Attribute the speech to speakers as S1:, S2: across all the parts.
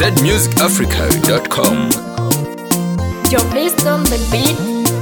S1: zmusicafrica.com.
S2: Your based on the beat.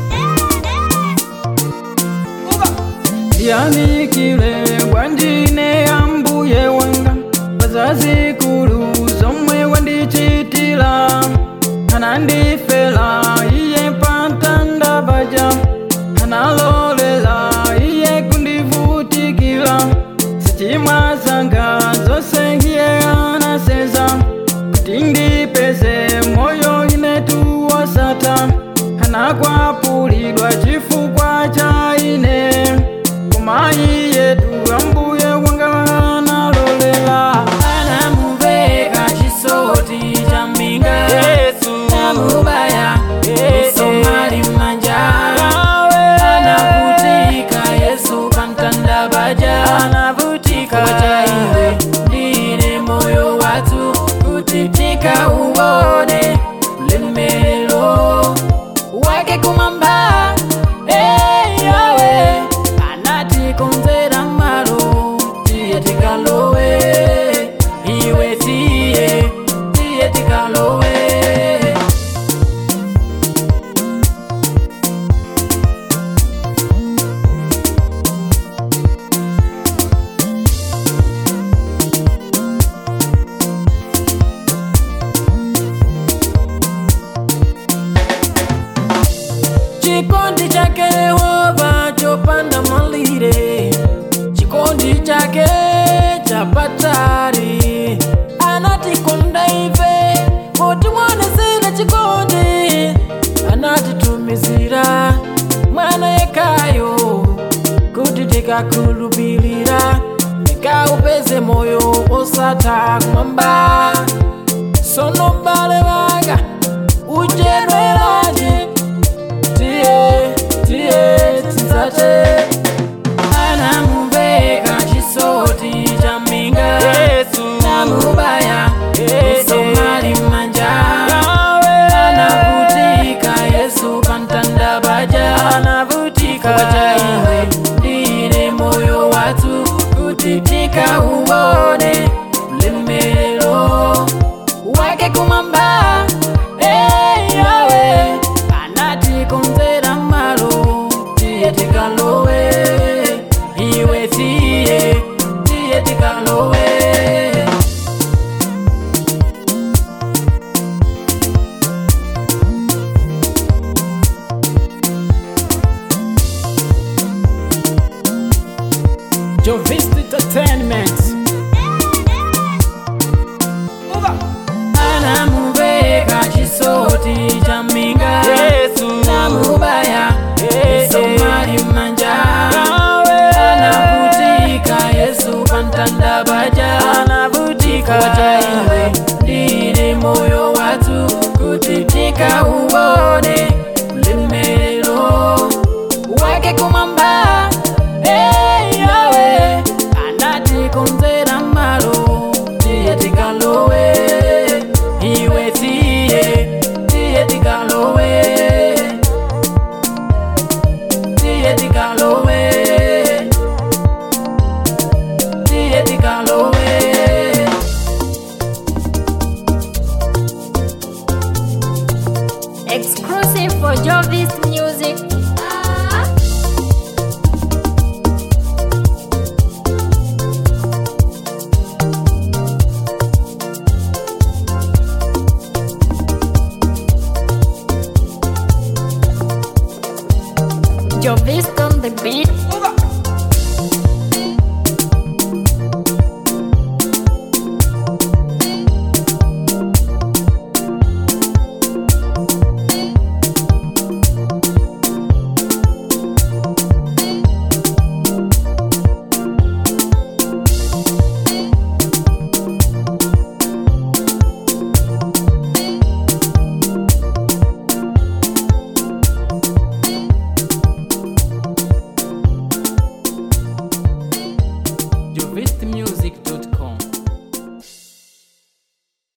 S3: yanikile wandine ambuye wanga pazazikulu zomwe wandichitila anandifela iye pantanda paja analolela iye kundivutikila sichimwa zanga zonse iye anaseza kuti ndipeze moyo inetu wasata anakwapulidwa chifukwa cha ine kumayi yetu ambuye wanga analolela
S4: anamuveka chisoti cha minga namubaya misomali manja anavutika yesu pamtanda paja anavutika cha iwe ndine moyo watu kutitika uone ulemelelo wake kumamba hey, yawe anatikonzera malo tiye tikalowe iwe tiye tiye tikalowe chikondi chake yehova chopanda malire chikondi chake chapatari anatikonda ife potimwonesera chikondi anatitumizira mwana yekayo kuti tikakhulupirira tikaupeze moyo osatha kumwamba sono mbale wanga ujedweraje tiye tiye tinsate anamuveka chisoti cha minga namubaya misomali manja anavutika yesu pamtanda paja anavutika cha iwe ndine moyo watu kutitika uone ulemelelo wake kumamba hey, yawe anatikonzera malo tiye tikalowe iwe tiye tiye tikalowe
S3: Jovist Entertainment
S4: anamuveka chisoti cha minga namubaya misomali manja anavutika yesu pamtanda paja anavutika cha iwe ndine moyo watu kutitika uone ulemelelo wake kumamba hey, yawe anatikonzera malo tiye tikalowe iwe tiye tiye tikalowe tiye tikalowe tiye tikalowe
S2: Exclusive for Jovis Music. Jovis on the beat.